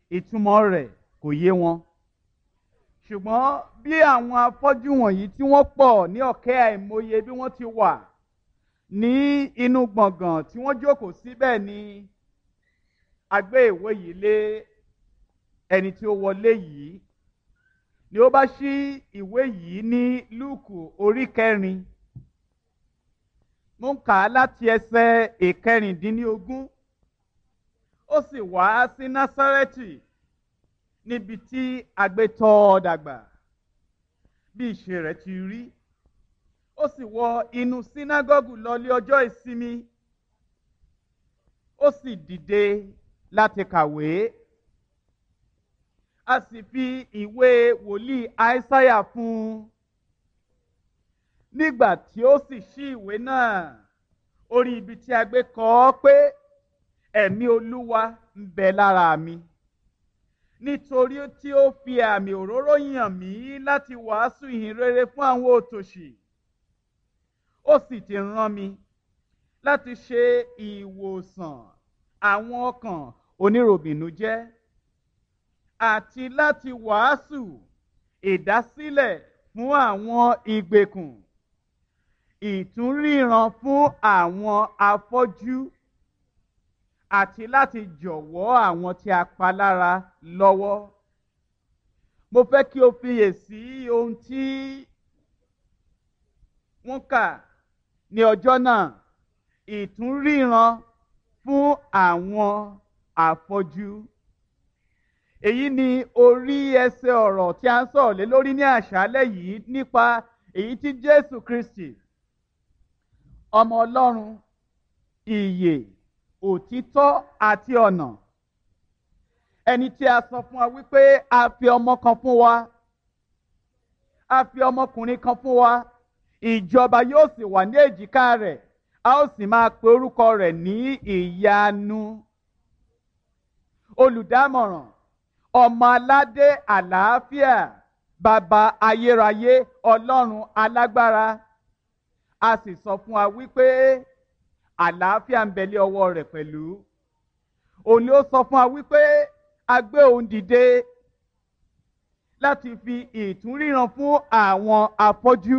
ìtumọ̀ rẹ̀ kò yé wọn ṣùgbọ́n bí àwọn afọ́jú wọ̀nyí tí wọ́n pọ̀ ní ọ̀kẹ́ àìmọye bí wọ́n ti wà ní inú gbọ̀ngàn tí wọ́n jókòó síbẹ̀ ni a gbé ìwé yìí lé ẹni tí ó wọlé yìí ni ó bá ṣí ìwé yìí ní lúùkù orí kẹrin mo ń kà á láti ẹsẹ̀ ìkẹrìndínlógún ó sì wá sí násárẹ́tì níbi tí agbétọ́ dàgbà bí ìṣe rẹ̀ ti rí ó sì wọ inú sínágọ́gù lọlé ọjọ́ ìsinmi ó sì dìde láti kàwé a sì fi ìwé wòlíì àìsáyà fún un nígbà tí ó sì ṣí ìwé náà orí ibi tí a gbé kọ ọ́ pé ẹ̀mí olúwa ń bẹ lára mi nítorí tí ó fi àmì òróró yàn mí láti wàásù ìhìn rere fún àwọn òtòṣì ó sì ti rán mi láti ṣe ìwòsàn àwọn ọkàn oníròbìnújẹ́ àti láti wàásù ìdásílẹ̀ fún àwọn ìgbèkùn ìtúnríran fún àwọn afọ́jú àti láti jọ̀wọ́ àwọn tí a pa lára lọ́wọ́. Mo fẹ́ kí o fiyèsí ohun tí wọ́n kà ní ọjọ́ náà ìtúnríran fún àwọn afọ́jú. Èyí ni orí ẹsẹ̀ ọ̀rọ̀ tí a ń sọ̀rọ̀ lé lórí ní àṣálẹ́ yìí nípa èyí tí Jésù Kristi ọmọ Ọlọ́run ìyè òtítọ́ àti ọ̀nà ẹni tí a sọ fún wa wípé a fi ọmọ kan fún wa a fi ọmọkùnrin kan fún wa ìjọba yóò sì wà ní èjìká rẹ̀ a ó sì máa pe orúkọ rẹ̀ ní ìyanu olùdámọ̀ràn ọmọ aládé àlàáfíà bàbá ayérayé ọlọ́run alágbára a sì sọ fún wa wípé àlàáfíà ń bẹ lé ọwọ́ rẹ̀ pẹ̀lú òun ni ó sọ fún wa wípé a gbé òun dìde láti fi ìtúnríran fún àwọn afọ́jú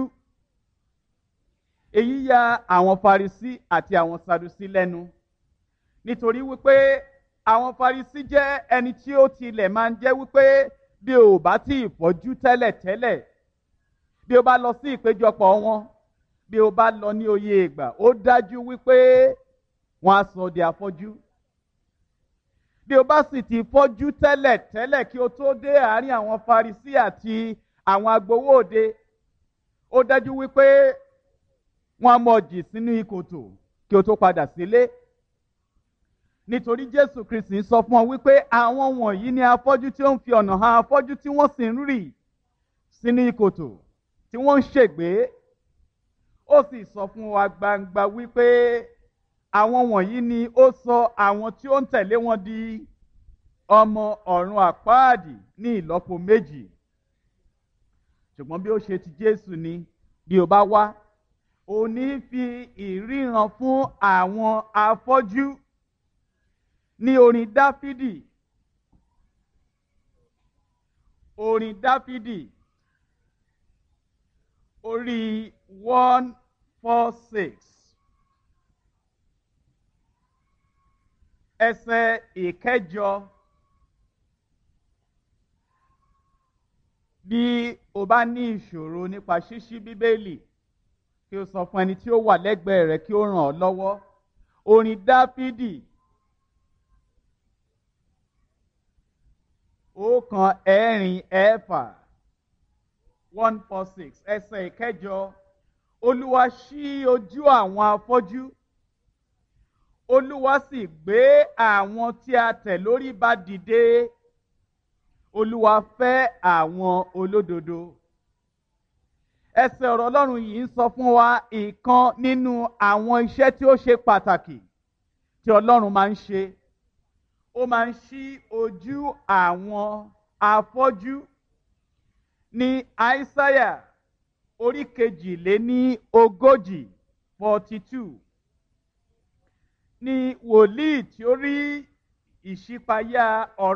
èyí ya àwọn Farisí àti àwọn Sadusí lẹ́nu nítorí wípé àwọn Farisí jẹ́ ẹni tí ó tilẹ̀ máa ń jẹ́ wípé bí o bá tí ì fọ́jú tẹ́lẹ̀ tẹ́lẹ̀ bí o bá lọ sí ìpéjọpọ̀ wọn bí o bá lọ ní oyè ìgbà ó dájú wípé wọn á sọ di afọ́jú bí o bá sì ti fọ́jú tẹ́lẹ̀ tẹ́lẹ̀ kí o tó dé àárín àwọn Farisí àti àwọn agbowó òde ó dájú wípé wọn á mọ̀ jì sínú ìkòtò kí o tó padà sílé nítorí Jésù Kristi sọ fún ọ wípé àwọn wọ̀nyí ni afọ́jú tí ó ń fi ọ̀nà hàn afọ́jú tí wọ́n sì ń rì sínú ìkòtò tí wọ́n ń ṣègbé ó sì sọ fún wa gbangba wípé àwọn wọ̀nyí ni ó sọ àwọn tí ó ń tẹ̀lé wọn di ọmọ ọ̀run àpáàdì ní ìlọ́po méjì ṣùgbọ́n bí ó ṣe ti Jésù ni bí o bá wá ò ní fi ìríran fún àwọn afọ́jú ní orin Dáfídì orin Dáfídì orí one four six ẹsẹ̀ ìkẹjọ bí o bá ní ìṣòro nípa ṣíṣí bíbélì kí o sọ fún ẹni tí ó wà lẹ́gbẹ̀ẹ́ rẹ kí ó ràn ọ́ lọ́wọ́ orin dáfídì ọ̀kan ẹ̀rin ẹ̀fà one four six ẹsẹ̀ ìkẹjọ olúwa ṣí ojú àwọn afọ́jú olúwa sì gbé àwọn tí a tẹ̀ lórí ba dìde olúwa fẹ́ àwọn olódodo ẹsẹ̀ ọ̀rọ̀ ọlọ́run yìí ń sọ fún wa ìkan nínú àwọn iṣẹ́ tí ó ṣe pàtàkì tí ọlọ́run máa ń ṣe ó máa ń ṣí ojú àwọn afọ́jú ní àìsáyà orí kejìléní ogójì forty two ní wòlíì tí ó rí ìṣípayá ọ̀rọ̀.